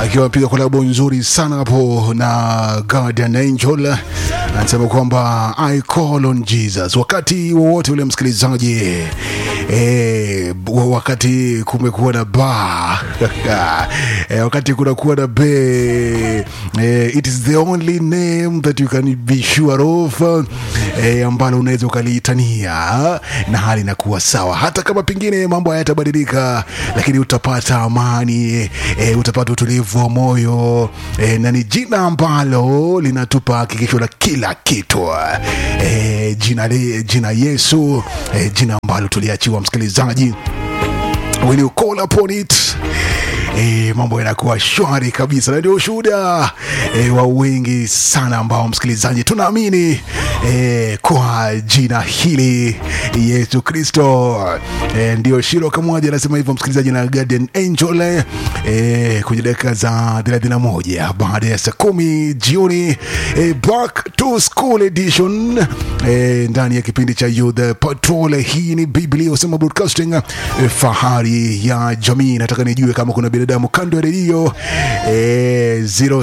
akiwa amepiga kolabo nzuri sana hapo na Guardian Angel, anasema kwamba I call on Jesus. Wakati wowote ule msikilizaji, eh, wakati kumekuwa na ba eh, wakati kunakuwa na be eh, it is the only name that you can be sure of eh, ambalo unaweza ukaliitania na hali inakuwa sawa, hata kama pengine mambo hayatabadilika, lakini utapata amani eh, utapata utulivu wa moyo eh, na ni jina ambalo linatupa hakikisho la kila kitu eh, jina, le- jina Yesu eh, jina ambalo tuliachiwa msikilizaji when you call upon it E, mambo yanakuwa shwari kabisa na ndio ushuhuda e, wa wengi sana ambao msikilizaji tunaamini e, kwa jina hili Yesu Kristo e, ndio Shiro Kamwaji anasema hivyo msikilizaji na Guardian Angel e, kwenye dakika za 31 baada ya saa kumi jioni e, back to school edition e, ndani ya kipindi cha Youth Patrol. Hii ni Biblia usema broadcasting e, fahari ya jamii. Nataka nijue kama kuna binadamu kando ya redio e,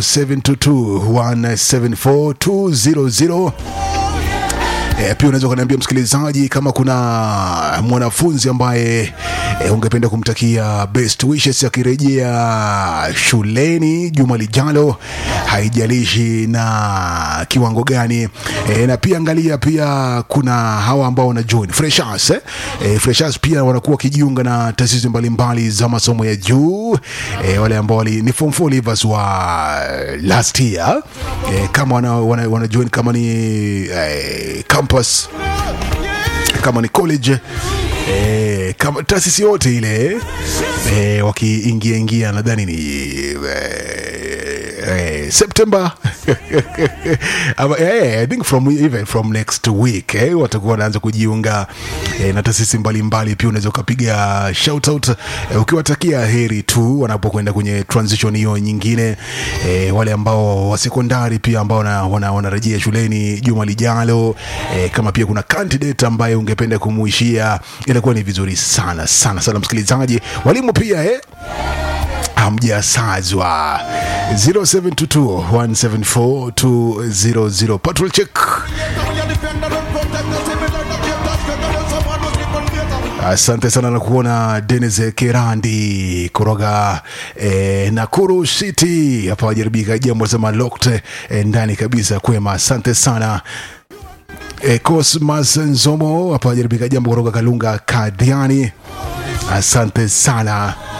0722174200 E, pia unaweza ukaniambia msikilizaji kama kuna mwanafunzi ambaye e, ungependa kumtakia best wishes akirejea shuleni juma lijalo, haijalishi na kiwango gani e, na pia angalia, pia kuna hawa ambao wana join freshers eh? E, freshers pia wanakuwa wakijiunga na taasisi mbalimbali za masomo ya juu e, wale ambao wali- ni form 4 leavers wa last year e, kama wana, wana, wana join kama ni eh, campus kama ni college eh, kama taasisi yote ile eh, wakiingia ingia nadhani ni eh, eh, September Ama, eh, I think from even from next week eh, watakuwa wanaanza kujiunga eh, na taasisi mbalimbali. Pia unaweza ukapiga shout out eh, ukiwatakia heri tu wanapokwenda kwenye transition hiyo nyingine eh, wale ambao wa sekondari pia ambao wana- wana- wanarejea shuleni juma lijalo eh, kama pia kuna candidate ambaye ungependa kumuishia, inakuwa ni vizuri sana sana sana, msikilizaji. Walimu pia eh, hamjasazwa 0722174200 patrol check Asante sana na kuona Denis Kerandi kutoka eh, Nakuru City hapa wajaribika jambo sema locked eh, ndani kabisa kwema. Asante sana eh, Cosmas Nzomo hapa wajaribika jambo kutoka Kalunga Kadiani. Asante sana